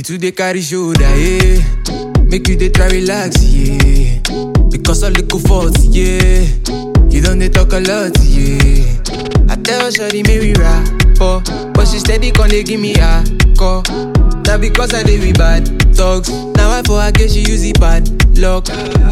too dey carry shoulder, yeah. Make you dey try relax, yeah. Because all little fault, yeah. You don't dey talk a lot, yeah. I tell Shawty make we rap, oh, but she steady con dey give me a call. Now because I dey with bad talks, now I for her get she use it bad luck.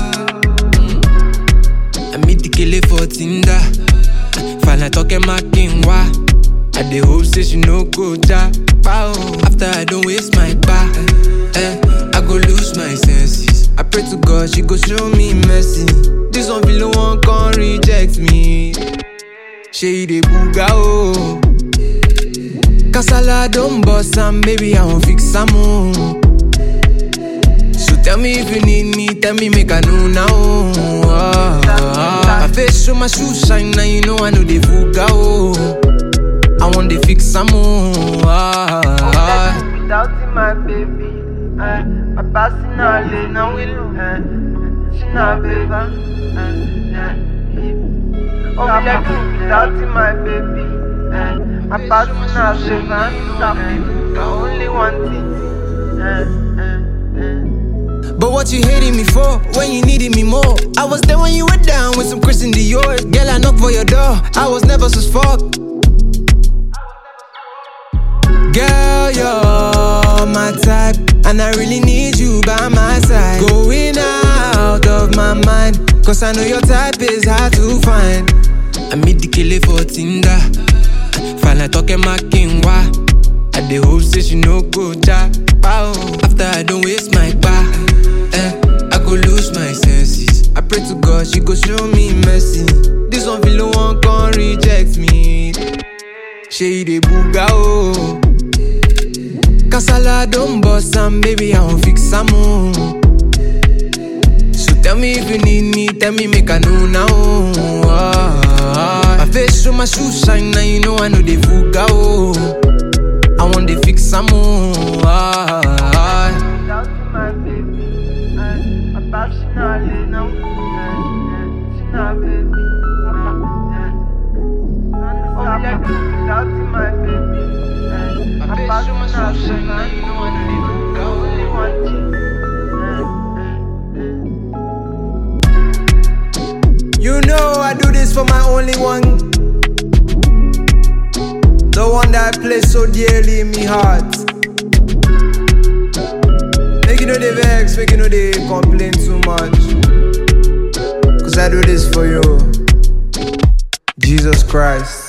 I meet the killer for Tinder. Finally talking my king wa. I dey hope say she no go ja. Pow. After I don't waste my bar, eh, I go lose my senses. I pray to God she go show me mercy. This one feel one can reject me. She dey booga oh. Kasala don't bust am, baby I won't fix am oh. So tell me if you need me, tell me make I know now. Oh, My face show my shoes shine, now you know I know they fuga oh. I want to fix some more. Without you, my baby, eh, my passing all day, now we lose, eh, she not baby, eh, eh, Oh, me like you without you, my baby, eh, my passing all day, now we I only want it, eh, eh, eh. But what you hating me for when you needed me more? I was there when you were down with some Christian Dior. Girl, I knocked for your door. I was never so fuck. Girl, you're my type, and I really need you by my side. Going out of my mind, cause I know your type is hard to find. I meet the killer for Tinder. Finally talking my king wa. I dey hope say she no go ja. Pow. After I don't waste my bar, eh, I go lose my senses. I pray to God she go show me mercy. This one feel one can reject me. She dey booga oh. Kasala don't bust am, baby I won't fix am oh. So tell me if you need me, tell me make I know now. Oh, my face show my shoes shine, now you know I know they fuga oh. I want to fix some more. Without you, my baby, eh, my passing all day, now, eh, eh, she not baby, eh, eh. Oh, me like you without you, my baby, eh, my passing all day, now you know I only want you, eh, eh, eh. You know I do this for my only one. The one that I place so dearly in me heart. Make you know they vex, make you know they complain too much. Cause I do this for you. Jesus Christ.